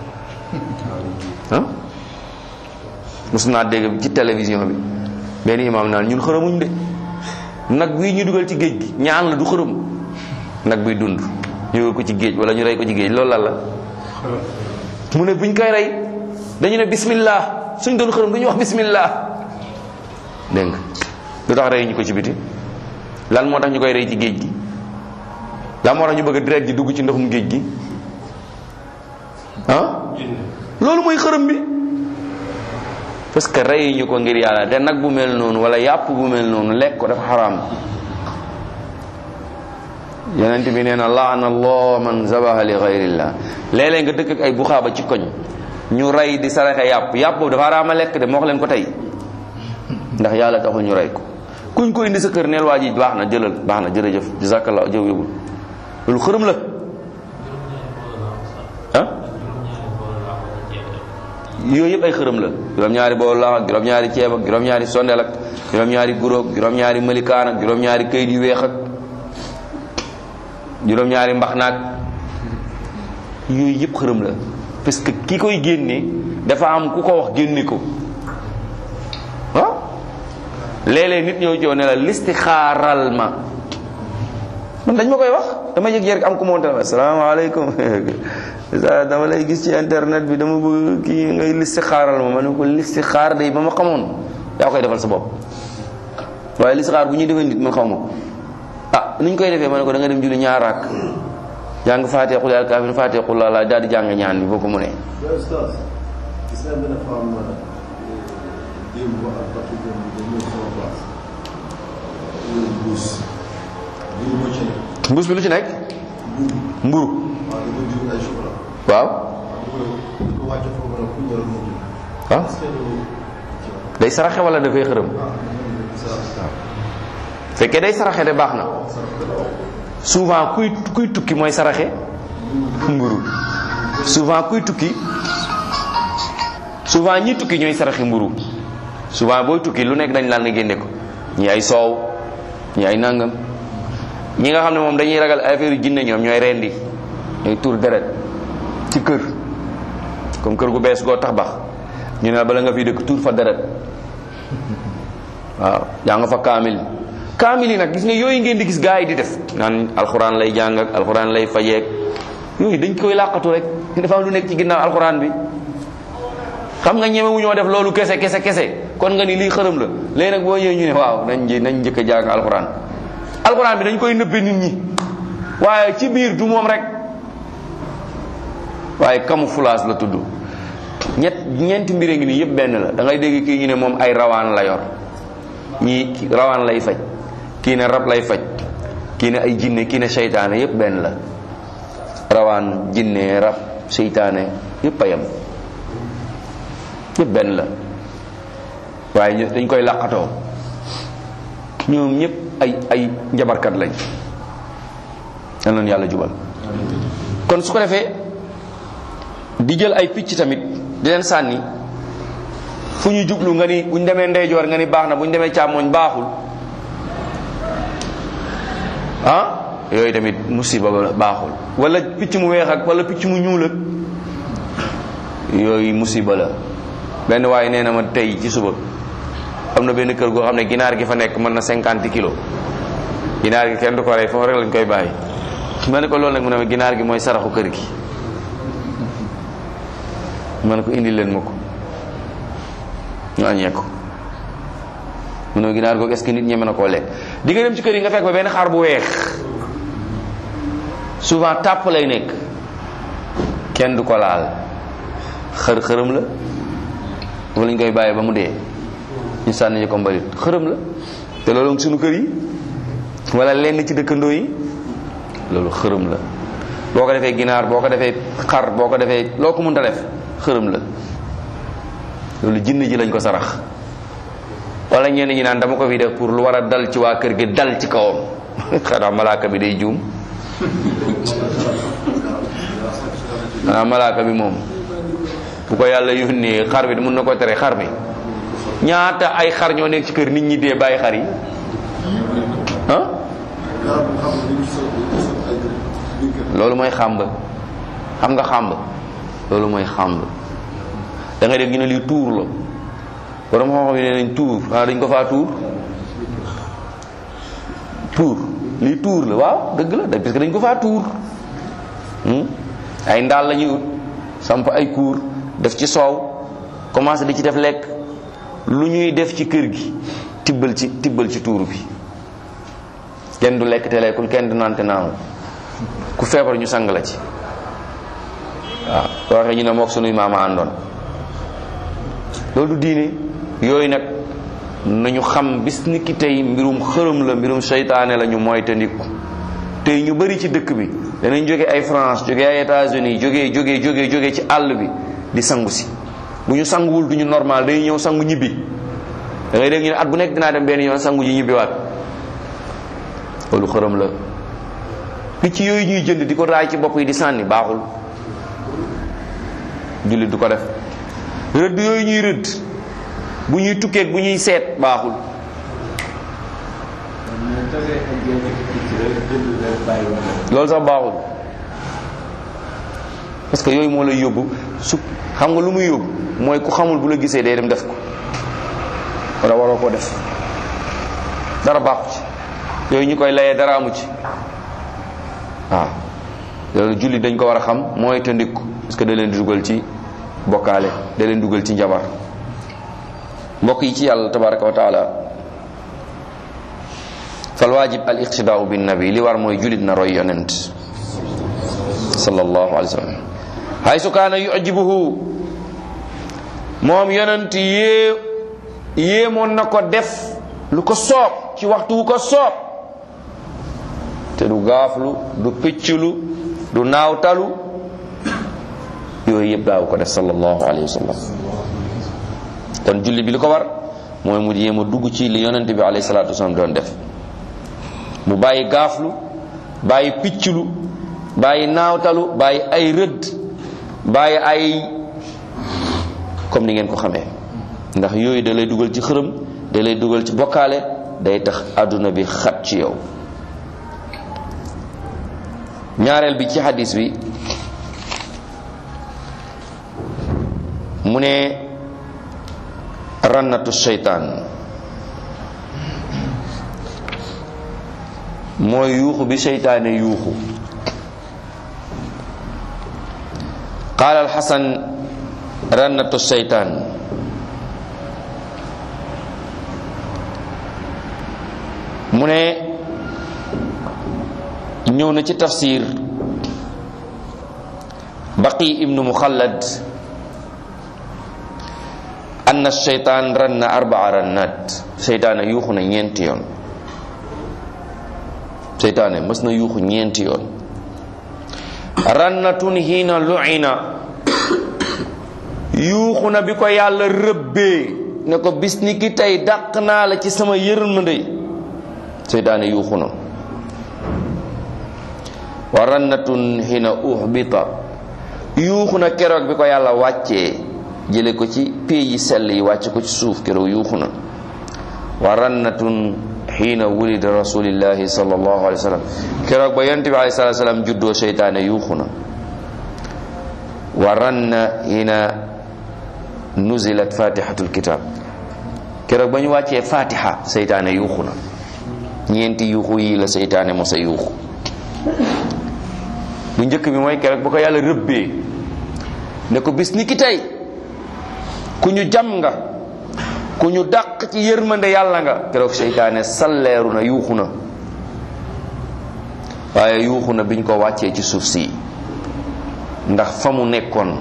ah mos naa dégg ci télévision bi benn imaam naan ñun xërëmuñ de nag bii ñu dugal ci géej gi ñaan la du xërëm nag buy dund ñu dugal ko ci géej wala ñu rey ko ci géej loolu lan la mu ne buñ koy rey dañu ne bismillah suñ doon xërëm duñu wax bismillah dégg nga lu tax rey ñu ko ci biti lan moo tax ñu koy rey ci géej gi lan moo tax ñu bëgg a direct ji dugg ci ndoxum géej gi ah loolu mooy xërëm bi parce que rey ñu ko ngir yàlla te nag bu mel noonu wala yàpp bu mel noonu lekk ko dafa xaraam yonent bi nee na laana allah man zabaha li gayrillah léeg-léeg nga dëkk ak ay buxaaba ci koñ ñu rey di saraxe yàpp yàpp boobu dafa xaraama lekk de moo wax leen ko tey ndax yàlla taxul ñu rey ko kuñ ko indi sa kër neel waa ji baax na jëlal baax na jërëjëf jazakallah jëw yóbbul loolu xërëm la ah yooyu yëpp ay xërëm la juróom-ñaari bool laax ak juróom-ñaari ceeb ak juróom-ñaari sondeel ak juróom-ñaari guróog juróom-ñaari malikaan ak juróom-ñaari këyit yu weex ak juróom-ñaari mbax naag yooyu yëpp xërëm la parce que ki koy génne dafa am ku ko wax génne ko waaw léeg-léeg nit ñëw coow ne la listi xaaral ma man dañ ma koy wax dama yëg yër am ku monté ma asalaamaaleykum dama lay gis ci internet bi dama bëgg kii ngay listi xaaral ma ma ne ko listi xaar day ba ma xamoon yaa koy defal sa bopp waaye listi xaar bu ñuy defee nit man xaw ma ko ah nuñ koy defee ma ne ko da nga dem julli ñaar raak jàng faatee xul yàlla kaafir faatee xul la daal di jàng ñaan bi boo ko mënee yow Oustaz gis naa benn femme démb ak batu démb dañoo sama place yow mbuus mburu moo ci nekk mbuus bi lu ci nekk mburu waaw da ko diw ay chocolat waaw waaw da ko wàcce foofu nag ku ñëw mu jël ah est-ce que loolu day saraxe wala dafay xërëm fekkee day saraxe de baax na souvent kuy kuy tukki mooy saraxe mburu souvent kuy tukki souvent ñi tukki ñooy saraxe mburu souvent booy tukki lu nekk dañ laan nga génne ko ñi ay soow ñi ay nangam ñi nga xam ne moom dañuy ragal affaire yu jinne ñoom ñooy rendi ñooy tuur deret ci kër comme kër gu bees goo tax bax ñu ne bala nga fi dëkk tuur fa deret waaw yaa nga fa kaamil kaamil yi nag gis nga yooyu ngeen di gis gaa yi di def naan alxuraan lay jàng ak alxuraan lay fajeek yooyu dañ koy làqatu rek dafa am lu nekk ci ginnaaw alxuraan bi xam nga ñeme wu ñoo def loolu kese kese kese kon nga ni lii xërëm la léegi nag boo ñëwee ñu ne waaw nañ ji nañ njëkk a jàng alxuraan alxuraan bi dañ koy nëbbe nit ñi waaye ci biir du moom rek waaye camouflage la tudd ñett ñeenti mbir ngi nii yëpp benn la da ngay dégg kii ñu ne moom ay rawaan la yor ñii rawaan lay faj kii ne rab lay faj kii ne ay jinne kii ne seytaane yëpp benn la rawaan jinne rab seytaane yëpp a yem yëpp benn la waaye ñu dañ koy làqatoo ñoom ñëpp ay ay njabarkat lañ yal nañu yàlla jubal kon su ko defee di jël ay picc tamit di leen sànni fu ñu jublu nga ni bu ñu demee ndeyjoor nga ni baax na bu ñu demee càmmoñ baaxul ah yooyu tamit musiba ba baaxul wala picc mu weex ak wala picc mu ñuul ak yooyu musiba la benn waaye nee na ma tey ci suba am na benn kër goo xam ne ginaar gi fa nekk mën na cinquante kilos ginaar gi kenn du ko rey foofu rek lañ koy bàyyi ma ne ko loolu nag mu ne ma ginaar gi mooy saraxu kër gi ma ne ko indi leen ma ko ñu añee ko mu ne ginaar googu est-ce que nit ñeme na koo lekk di nga dem ci kër yi nga fekk ba benn xar bu weex souvent tàpp lay nekk kenn du ko laal xër xërëm la wala ñu koy bàyyi ba mu dee ñu sànni ñu ko mbalit xërëm la te loolu suñu kër yi wala lenn ci dëkkandoo yi loolu xërëm la boo ko defee ginaar boo ko defee xar boo ko defee loo ko mënta def xërëm la loolu jinn ji lañ ko sarax wala ñenn ñi naan dama ko fi def pour lu war a dal ci waa kër gi dal ci kawam xanaa malaaka bi day juum xanaa malaaka bi moom bu ko yàlla yónnee xar bi mën na ko tere xar bi ñaata ay xar ñoo nekk ci kër nit ñi dee bàyyi xar yi ah loolu mooy xàmb xam nga xàmb loolu mooy xàmb da ngay dégg ñu ne lii tuur la borom xam-xam yi nee nañ tuur xanaa dañ ko faa tuur tuur lii tuur la waaw dëgg la parce que dañ ko faa tuur ay ndaal la ñuy ut samp ay kuur def ci soow commencé di ci def lekk lu ñuy def ci kër gi tibbal ci tibbal ci tuur bi kenn du lekk te lekkul kenn du naan te naanul ku feebar ñu sang la ci waaw boo waxee ñu ne mook sunuy maama àndoon loolu du diine yooyu nag nañu xam bis ni ki tey mbirum xërëm la mbirum seytaane la ñu moytandiku tey ñu bari ci dëkk bi danañ jóge ay France jóge ay États-Unis jóge jóge jóge jóge ci àll bi di sangu si bu ñu sanguwul duñu normal day ñëw sangu ñibbi da ngay dégg ñu ne at bu nekk dinaa dem benn yoon sangu ji ñibbiwaat loolu xërëm la picc yooyu ñuy jënd di ko raay ci bopp yi di sànni baaxul jullit du ko def rëdd yooyu ñuy rëdd bu ñuy tukkeeg bu ñuy seet baaxul loolu sax baaxul parce que yooyu moo lay yóbbu su xam nga lu muy yóbbu mooy ku xamul bu la gisee day dem def ko wala waroo ko def dara baaxu ci yooyu ñu koy layee dara amu ci waaw loolu julli dañ ko war a xam mooy te ndikku parce que da leen di dugal ci bokkaale da leen dugal ci njabar mbokk yi ci yàlla tabaraka wa taala fal waajib al iqtidaau bin nabi li war mooy julit na roy yonent sallallahu alayhi wa sallam haysu kaana yujibuhu moom yonent yée yéemoon na ko def lu ko soob ci waxtu wu ko soob te du gaaflu du picclu du naawtalu yooyu yëpp daaw ko def sallallahu alayhi wa sallam kon julli bi li ko war mooy mu jéem a dugg ci li yonent bi alayhi salaatu wasallam doon def mu bàyyi gaaflu bàyyi picclu bàyyi naawtalu bàyyi ay rëdd bàyyi ay comme ni ngeen ko xamee ndax yooyu da lay dugal ci xërëm da lay dugal ci bokkaale day tax àdduna bi xat ci yow ñaareel bi ci hadis bi mu ne rannatu seytaan mooy yuuxu bi seytaane yuuxu qaala alxasan rannatu seytaan mu ne ñëw na ci tafsir baqi ibnu muxallad anna sheytaan ranna arbaa rannat seytaane yuuxu na ñeenti yoon seytaane mës na yuuxu ñeenti yoon rannatun hiina lu'ina yuuxu na bi ko yàlla rëbbee ne ko bis ni ki tey dàq naa la ci sama yërmande seytaane yuuxu na wa rannatun hiina uhbita yuuxu na keroog bi ko yàlla wàccee jële ko ci pee yi sell yi wàcce ko ci suuf keroog yuuxu na wa rannatun xiina wulida rasulillahi sallallahu alayhi wa sallam keroog ba yonent bi alayhi salatu salaam juddoo seytaane yuuxu na wa ranna xiina nuzilat fatihatul kitab keroog ba ñu wàccee fatiha seytaane yuuxu na ñeenti yuuxu yi la seytaane mosa yuuxu bu njëkk bi mooy keroog ba ko yàlla rëbbee ne ko bis ni ki tey ku ñu jam nga ku ñu dàq ci yërmande yàlla nga keroog seytaane salleeru na yuuxu na waaye yuuxu na biñ ko wàccee ci suuf si ndax fa mu nekkoon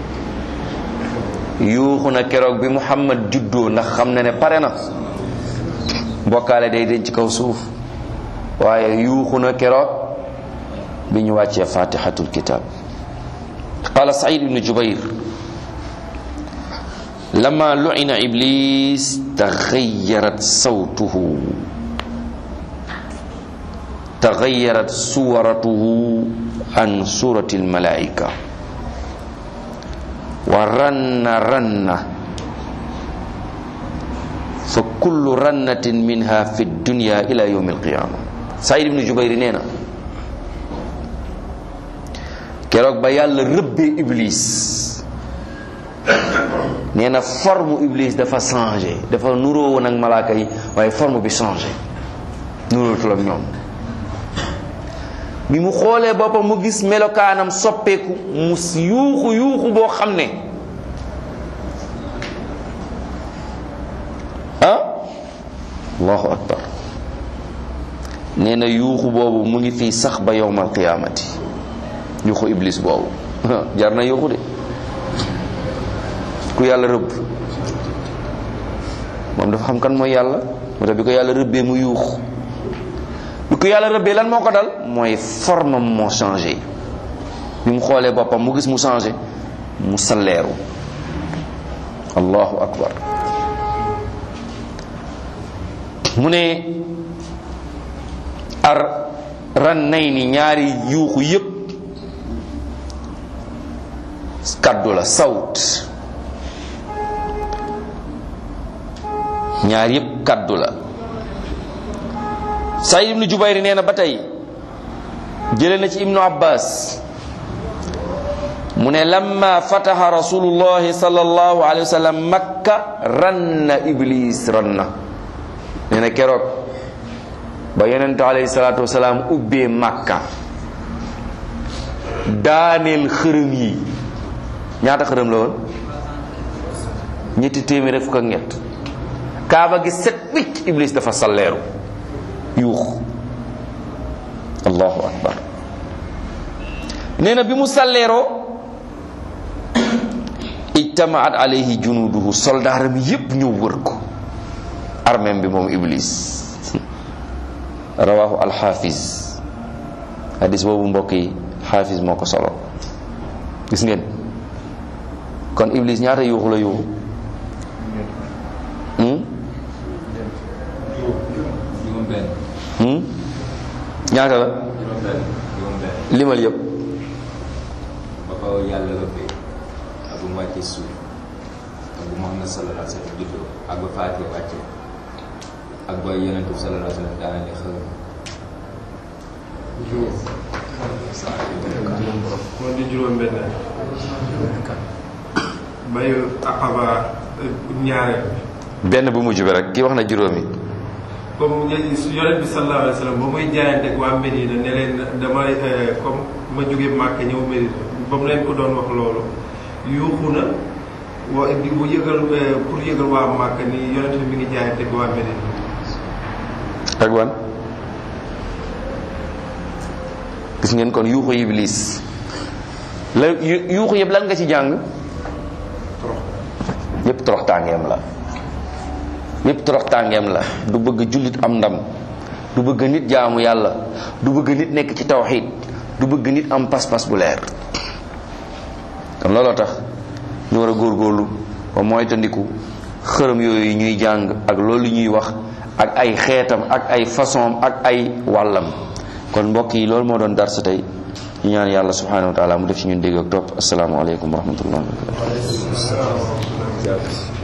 yuuxu na keroog bi muhammad juddoo ndax xam na ne pare na mbokkaale day denc ci kaw suuf waaye yuuxu na keroog bi ñu wàccee fatihatul kitab qala said ibnu jubair lama lu'ina iblis taghayyarat sawtuhu taghayyarat suwaratuhu an surati almalaika wa ranna ranna fa kullu rannatin minha fi dunya ila yawm alqiyama said ibnu jubair nee na keroog ba yàlla rëbbee iblis nee na forme iblis dafa changé dafa nuroo woon ak malaaka yi waaye forme bi changé nurootul ak ñoom bi mu xoolee boppam mu gis melokaanam soppeeku mu yuuxu yuuxu boo xam ne ah allahu akbar nee na yuuxu boobu mu ngi fii sax ba yowmal qiyaamati yuuxu iblis boobu jar na yuuxu de ku yàlla rëbb moom dafa xam kan mooy yàlla moo tax bi ko yàlla rëbbee mu yuux bi ko yàlla rëbbee lan moo ko dal mooy formam moo changé bi mu xoolee boppam mu gis mu changé mu salleeru allahu akbar mu ne ar ran nay ni ñaari yuuxu yépp kaddu la sawt ñaar yépp kaddu la Saïd ibnu Jubayr nee na ba tey jële na ci ibnu Abbas mu ne lamma fataha rasulullahi sallallahu alayhi wa sallam makka ranna iblis ranna nee na keroog ba yonente alayhi salatu wasalaam ubbee makka daaneel xërëm yi ñaata xërëm la woon ñetti téeméer fukk ak ñett kaaba gi set wicc iblis dafa salleeru yuux allahu akbar nee na bi mu salleeroo ijtamaat alayhi junuduhu soldaaram yépp ñëw wër ko armem bi moom iblis rawahu alxaafis hadis boobu mbokk yi xaafis moo ko solo gis ngeen kon iblis ñaata yuuxu la yuuxu ñaata la limal yëpp ba ko yàlla rëbbee ak bu mu wàccee suuf ak bu Muhammad sallallahu alayhi wa sallam juddoo ak ba Faatiha wàccee ak ba yonent bi sallallahu alayhi wa sallam daanale xëy moo di juróom benn bayu aqaba ñaareel benn bu mujj bi rek ki wax na juróomi comme yonent bi sallallahu alayhi wa sallam ba muy jaayante ak waa Medina ne leen damay comme ma jóge Màkka ñëw Medina ba mu leen ko doon wax loolu yuuxu na wa di bu yëgal pour yëgal waa Màkka ni yonent bi mi ngi jaayante ak waa Medina ak wan gis ngeen kon yuuxu iblis la yu- yuuxu yëpp lan nga ci jàng lépp toroxtaangeem la lépp toroxtaangeem la du bëgg jullit am ndam du bëgg nit jaamu yàlla du bëgg nit nekk ci tawxiid du bëgg nit am pas-pas bu leer kon looloo tax ñu war a góorgóorlu ba moytandiku xërëm yooyu ñuy jàng ak loolu ñuy wax ak ay xeetam ak ay façon ak ay wàllam kon mbokk yi loolu moo doon darsa tey ñu ñaan yàlla subhanahu wa taala mu def ci ñun dégg ak topp asalaamaaleykum wa rahmatullahi wa barakatuh